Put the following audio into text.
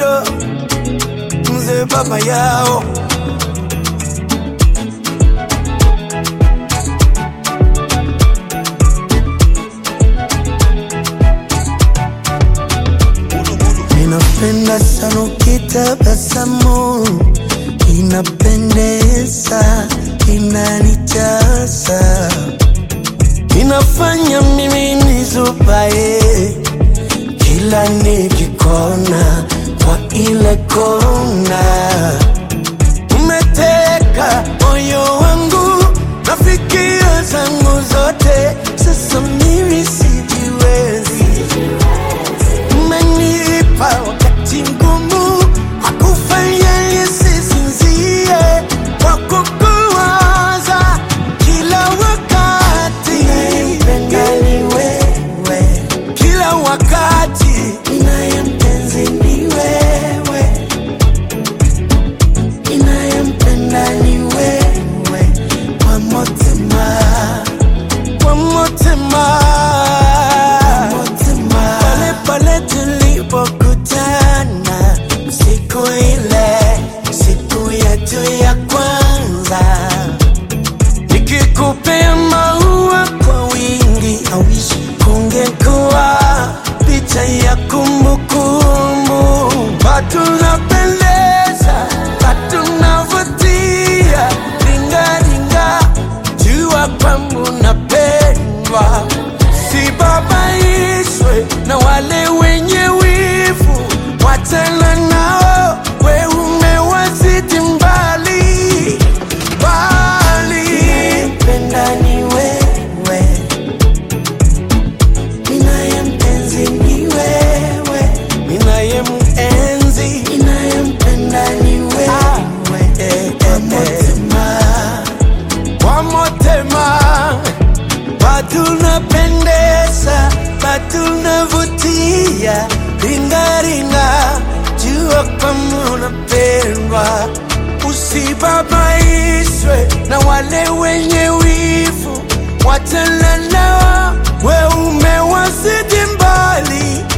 mzee baba yao Ninapenda sana ukitabasamu, inapendeza, inanijaza, inafanya mimi nizubaye kila nikikona kwa ile kona. Umeteka moyo wangu na fikira zangu zote, sasa mimi sijiwezi umenipa wakati mgumu hakufanya nisisinzie kwa kukuwaza kila wakati. Ninayempenda ni wewe kila wakati, ninayempenzi ni wewe, ninayempenda ni wewe kwa mutima, kwa mutima, pale pale tulipokutana siku ile, siku yetu ya kwanza, nikikupea maua kwa wingi, awishi kungekuwa picha ya kumbukumbu, patunapendeza, patunavutia, ringaringa, jua kwangu napendwa, sibabaishwe na wale wenye wivu, wachana nao, we umewazidi mbali mbali. Ninayempenda ni wewe, ninayempenzi ni wewe, ninayemenzi, ninayempenda ni wewe, kwa mutima, kwa mutima patunapendeza, patunavutia, ringaringa, jua kama unapendwa, usibabaishwe na wale wenye wivu, wachana nao, we umewazidi mbali